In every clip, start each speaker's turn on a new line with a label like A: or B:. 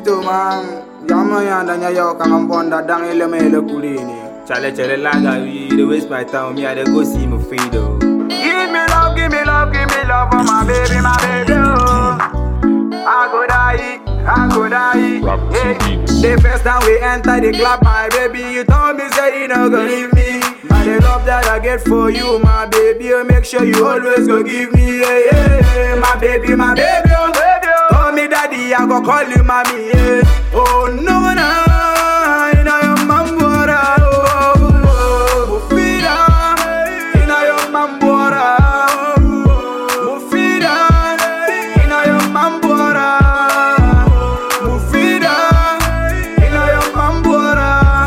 A: Vito man Yama yanda nya yo kang bonda dang ele mele kulini
B: Chale chale laga, you dey waste my time. Me I dey go see my Fido.
A: Give me love, give me love, give me love for my baby, my baby oh. I go die, I go die hey. The first time we enter the club, my baby You told me say you no go leave me But the love that I get for you, my baby oh, Make sure you always go give me yeah, yeah, yeah. My baby, my baby oh, baby oh. Call me daddy, I go call you mommy yeah. Oh no, no, you know your mom what I oh, oh, oh. Mufida, you know your mom what I Mufida, you know your mom what I Mufida, you know your mom what I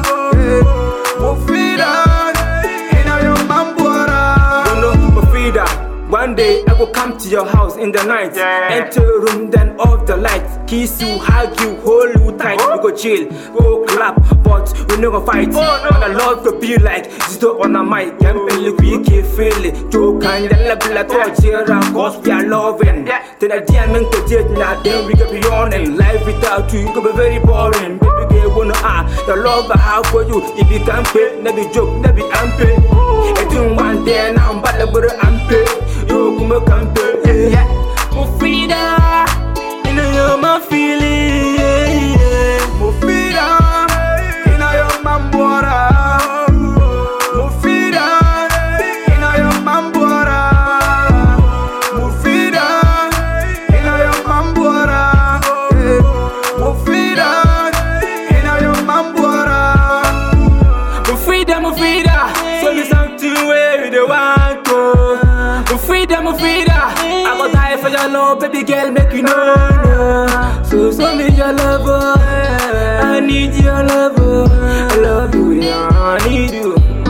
A: Mufida, you know your mom what I
B: Don't know my Frida. One day I go come to your house in the night.
A: Yeah.
B: Enter your room, then off the light. Kiss you, hug you, hold you tight. We go chill, go clap, but we no go fight. And I love to be like Zito on a mic. Can't believe we can feel it. Joke and then la bla touch here, cause we are loving. Then I didn't mean to date now, then we can be on and life without you could be very boring. Baby girl, wanna ah, the love I have for you. If you can't pay, never joke, never ampe. It didn't one day now, I'm bad, but I'm paid. Yo, come come pay. Yeah, Mufida, you know you're my feeling. Yeah, yeah.
A: Mufida, you know your mom what I Mufida, you know your mom what I Mufida, you know your mom what I Mufida, you know your mom what I
B: Mufida, Mufida, show me something where you don't want to. Mufida, Mufida, I go die for your love, baby girl, make you know. no. So show me your love, oh. I need your love, oh. I love you, yeah, I need you.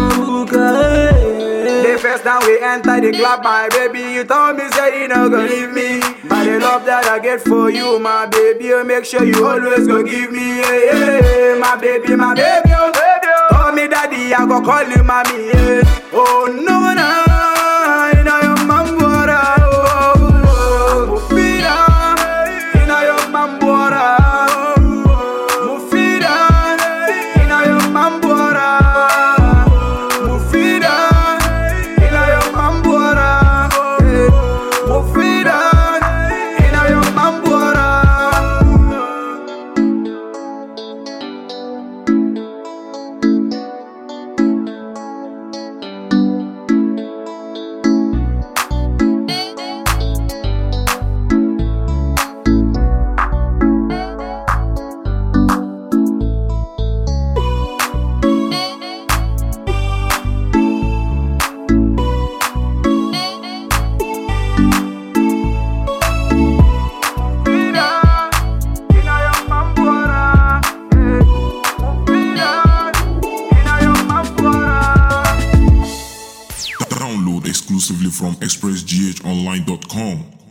B: Okay.
A: The first time we enter the club, my baby, you told me say you no go leave me. But the love that I get for you, my baby, oh, make sure you always go give me, yeah, yeah, yeah. my baby, my baby, oh, baby. oh. Call me daddy, I go call you mommy, yeah. Oh no, no, you know your mom what I, oh, oh, oh. Mufida, you know your mom what I, Mufida, you know your mom what I, Mufida, you know your mom what I, Mufida, you know your mom what I. Mufida, you know your mom what I, Mufida, you know your mom what I.
C: Download exclusively from expressghonline.com.